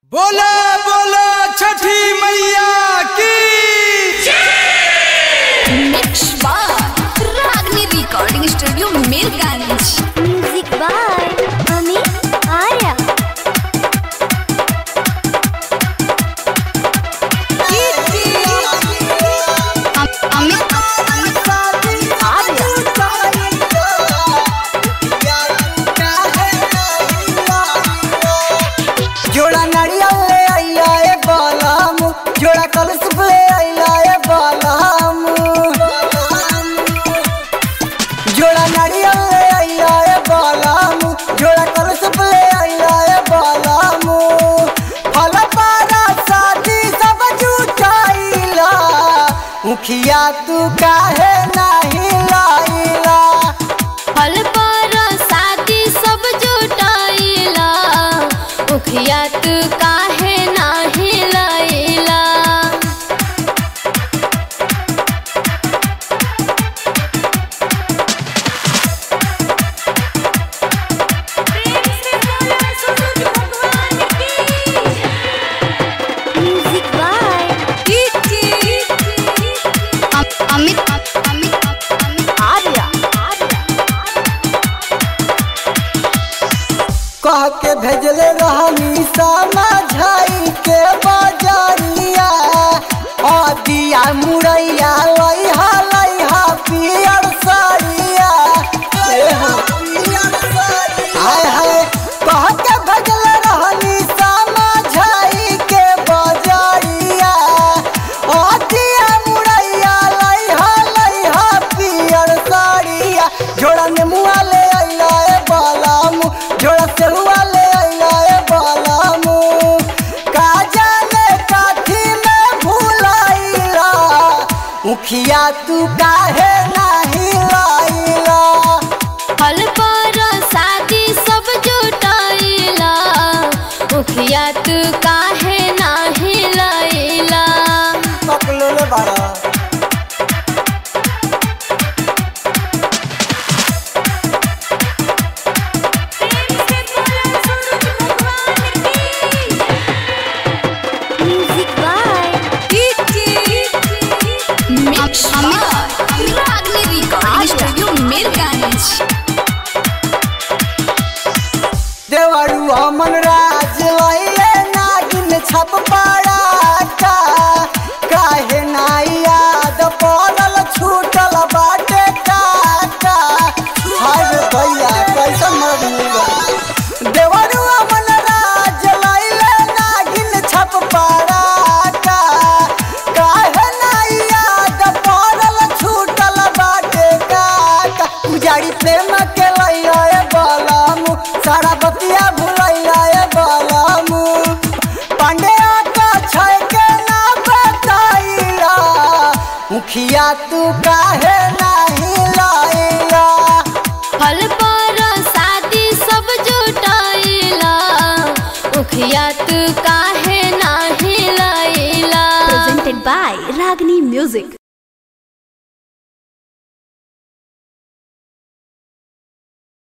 बोला बोला छठी मैया की मिक्स बार Ragini recording studio Mirganj music by Amit Arya अम- अमित जोड़ा नारियल ले आइला ए बालाम जोड़ा कलश ले आइला ए बालाम जोड़ा नारियल ले आइला ए बालाम जोड़ा कलश ले आइला ए बालाम फल पारा शादी सब जुटाइला मुखिया तू काहे नाही लाइला फल पर शादी सब जुटाइला उखिया तू काहे नाही लाइला म्यूजिक बाय अम- अमित अमित अमित आर्या कह के भेजले रहनी समझाई के बजरिया आ दिया मुरैया लइहा लइहा पियर सरिया ए हो हाय हाय कह के भेजले रहनी समझाई के बजरिया आ दिया मुरैया लइहा लइहा पियर सरिया जोड़ा नेमुआ ले अइला ए बालामू जोड़ा सेहुआ ले अइला ए बालामू का जाने काठी में भुलाइला मुखिया तू काहे नाही लाइला फल पर शादी सब जुटाइला उखिया तू काहे नाही लाइला पकलो ले बाड़ा म्यूजिक बाय मिक्स अमित रागनी रिकॉर्डिंग स्टूडियो मीरगंज देवरू अमन राज लइले नागिन छप पाड़ा का काहे नाई याद पड़ल छूटल बाटे काका हाय भैया कैसे मरूगा देवरू अमन राज लइले नागिन छप पाड़ा का काहे नाई याद पड़ल छूटल बाटे काका उजाड़ी प्रेम के लइला ए बालामू सारा बतिया भुलैला ए बालामू पांडे का छै के ना बताइला मुखिया तू काहे नाही लाइला फल पर शादी सब जुटाइला उखिया तू काहे नाही लाइला presented by Ragini Music.